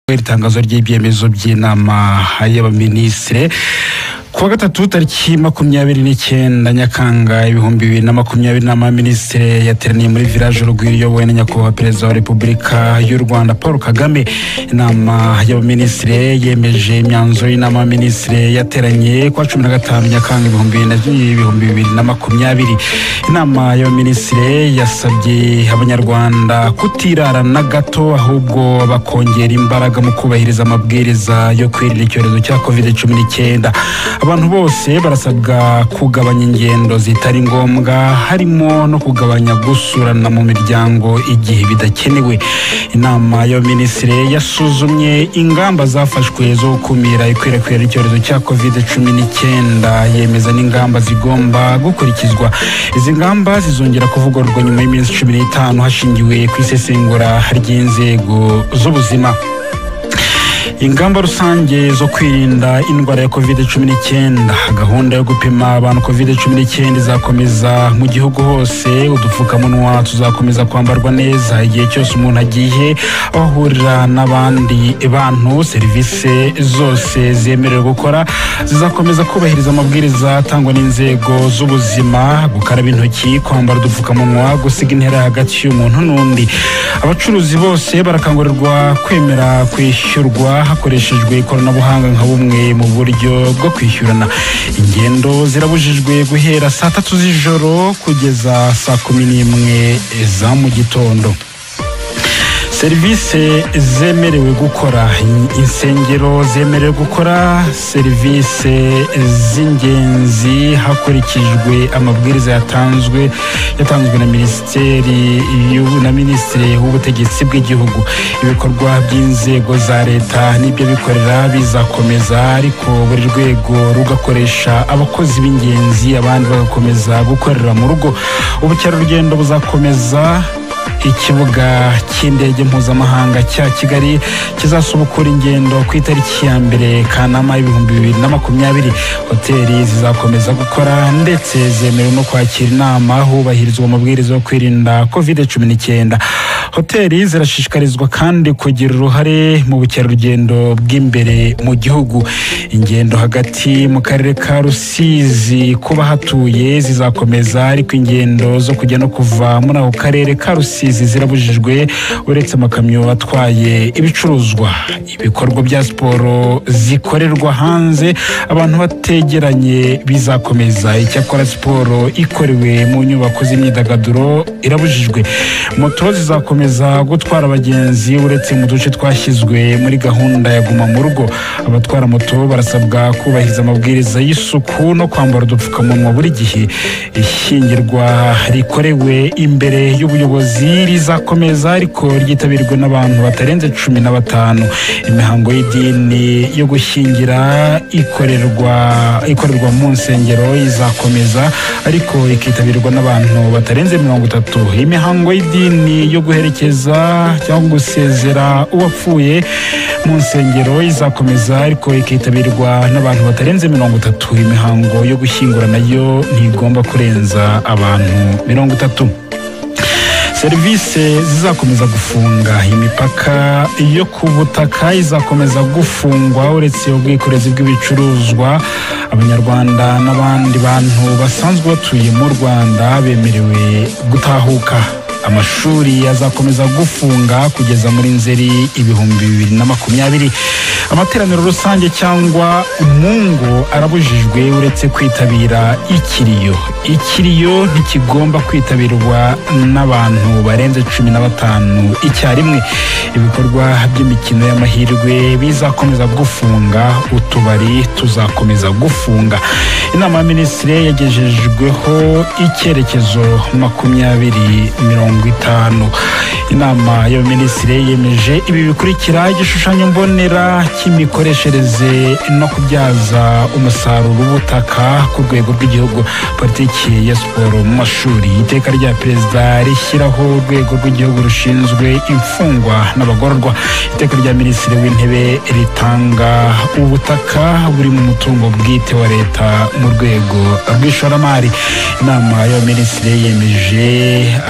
iri tangazo ry'ibyemezo by'inama y'abaminisitiri ku wa gatatu tariki makumyabiri n'icyenda nyakanga ibihumbi bibiri na makumyabiri nama ya minisitiri yateraniye muri village urugwiro iyobowe na nyakubahwa perezida wa repubulika y'u rwanda paul kagame inama y'abaminisitiri yemeje imyanzuro y'inama y'abaminisitiri yateranye kuwa cumi na gatanu nyakanga ibihumbi bibiri ibihumbi bibiri na makumyabiri inama y'abaminisitiri yasabye abanyarwanda kutirara na gato ahubwo bakongera imbaraga mu kubahiriza amabwiriza yo kwirinda icyorezo cya covid cumi n'icyenda abantu bose barasabwa kugabanya ingendo zitari ngombwa harimo no kugabanya gusurana mu miryango igihe bidakenewe inama y'abaminisitiri yasuzumye ingamba zafashwe zo gukumira ikwirakwira ry'icyorezo cya covid cumi n'icyenda yemeza n'ingamba zigomba gukurikizwa izi ngamba zizongera kuvugururwa nyuma y'iminsi cumi n'itanu hashingiwe ku isesengura ry'inzego z'ubuzima ingamba rusange zo kwirinda indwara ya covid cumi n'icyenda gahunda yo gupima abantu covid cumi n'icyenda izakomeza mu gihugu hose udupfukamunwa tuzakomeza kwambarwa neza igihe cyose umuntu agiye aho ahurira n'abandi bantu serivisi zose zemerewe gukora zizakomeza kubahiriza amabwiriza atangwa n'inzego z'ubuzima gukaraba intoki kwambara udupfukamunwa gusiga intera hagati y'umuntu n'undi abacuruzi bose barakangurirwa kwemera kwishyurwa hakoreshejwe ikoranabuhanga nka bumwe mu buryo bwo kwishyurana ingendo zirabujijwe guhera saa tatu z'ijoro kugeza saa kumi n'imwe za mu gitondo serivisi zemerewe gukora insengero zemerewe gukora serivisi z'ingenzi hakurikijwe amabwiriza yatanzwe yatanzwe na minisiteri na minisitiri w'ubutegetsi bw'igihugu ibikorwa by'inzego za leta n'ibyo bikorera bizakomeza ariko buri rwego rugakoresha abakozi b'ingenzi abandi bagakomeza gukorera mu rugo ubukerarugendo buzakomeza ikibuga cy'indege mpuzamahanga cya kigali kizasubukura ingendo ku itariki ya mbere kanama ibihumbi bibiri na makumyabiri hoteli zizakomeza gukora ndetse zemerewe no kwakira inama hubahirizwa amabwiriza yo kwirinda covid cumi n'icyenda hoteli zirashishikarizwa kandi kugira uruhare mu bukerarugendo bw'imbere mu gihugu ingendo hagati mu karere ka rusizi ku bahatuye zizakomeza ariko ingendo zo kujya no kuva muri ako karere ka rusizi zirabujijwe uretse amakamyo atwaye ibicuruzwa ibikorwa bya siporo zikorerwa hanze abantu bategeranye bizakomeza icyakora siporo ikorewe mu nyubako z'imyidagaduro irabujijwe moto zizakomeza gutwara abagenzi uretse mu duce twashyizwe muri gahunda ya guma mu rugo abatwara moto barasabwa kubahiriza amabwiriza y'isuku no kwambara udupfukamunwa buri gihe ishyingirwa rikorewe imbere y'ubuyobozi rizakomeza ariko ryitabirwa n'abantu batarenze cumi na batanu imihango y'idini yo gushyingira ikorerwa ikorerwa mu nsengero izakomeza ariko ikitabirwa n'abantu batarenze mirongo itatu imihango y'idini yo guherekeza cyangwa gusezera uwapfuye mu nsengero izakomeza ariko ikitabirwa n'abantu batarenze mirongo itatu imihango yo gushyingura nayo ntigomba kurenza abantu mirongo itatu serivisi zizakomeza gufunga imipaka yo ku butaka izakomeza gufungwa uretse ubwikorezi bw'ibicuruzwa abanyarwanda n'abandi bantu basanzwe batuye mu rwanda bemerewe gutahuka amashuri azakomeza gufunga kugeza muri nzeri ibihumbi bibiri na makumyabiri amateraniro rusange cyangwa umungo arabujijwe uretse kwitabira ikiriyo ikiriyo ntikigomba kwitabirwa n'abantu barenze cumi na batanu icyarimwe ibikorwa by'imikino y'amahirwe bizakomeza gufunga utubari tuzakomeza gufunga inama ya minisitiri yagejejweho icyerekezo makumyabiri mirongo itanu inama y'abaminisitiri yemeje ibi bikurikira igishushanyo mbonera cy'imikoreshereze no kubyaza umusaruro ubutaka ku rwego rw'igihugu politiki ya siporo mu mashuri iteka rya perezida rishyiraho urwego rw'igihugu rushinzwe imfungwa n'abagororwa iteka rya minisitiri w'intebe ritanga ubutaka buri mu mutungo bwite wa leta mu rwego rw'ishoramari inama y'abaminisitiri yemeje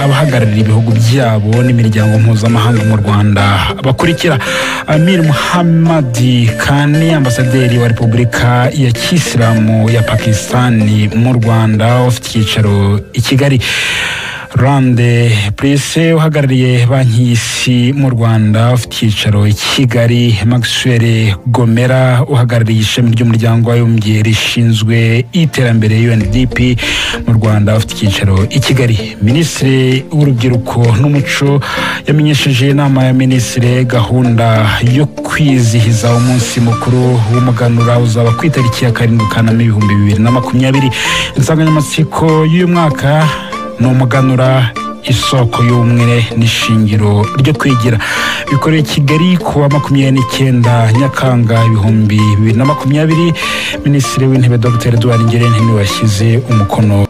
abahagarariye ibihugu byabo n'imiryango mpuzamahanga mu rwanda bakurikira amir muhamadi kani ambasaderi wa repubulika ya kisilamu ya pakistani mu rwanda ufite icyicaro i kigali rande purise uhagarariye banki y'isi mu rwanda ufite icyicaro i kigali maxwell gomera uhagarariye ishami ry'umuryango w'abibumbye rishinzwe iterambere undp mu rwanda ufite icyicaro i kigali minisitiri w'urubyiruko n'umuco yamenyesheje inama ya minisitiri gahunda yo kwizihiza umunsi mukuru w'umuganura uzaba ku itariki ya karindwi kanama ibihumbi bibiri na makumyabiri insanganyamatsiko y'uyu mwaka ni umuganura isoko y'ubumwe n'ishingiro ryo kwigira bikoreye kigali ku wa makumyabiri n'icyenda nyakanga ibihumbi bibiri na makumyabiri minisitiri w'intebe dr eduard ngirente niwe washyize umukono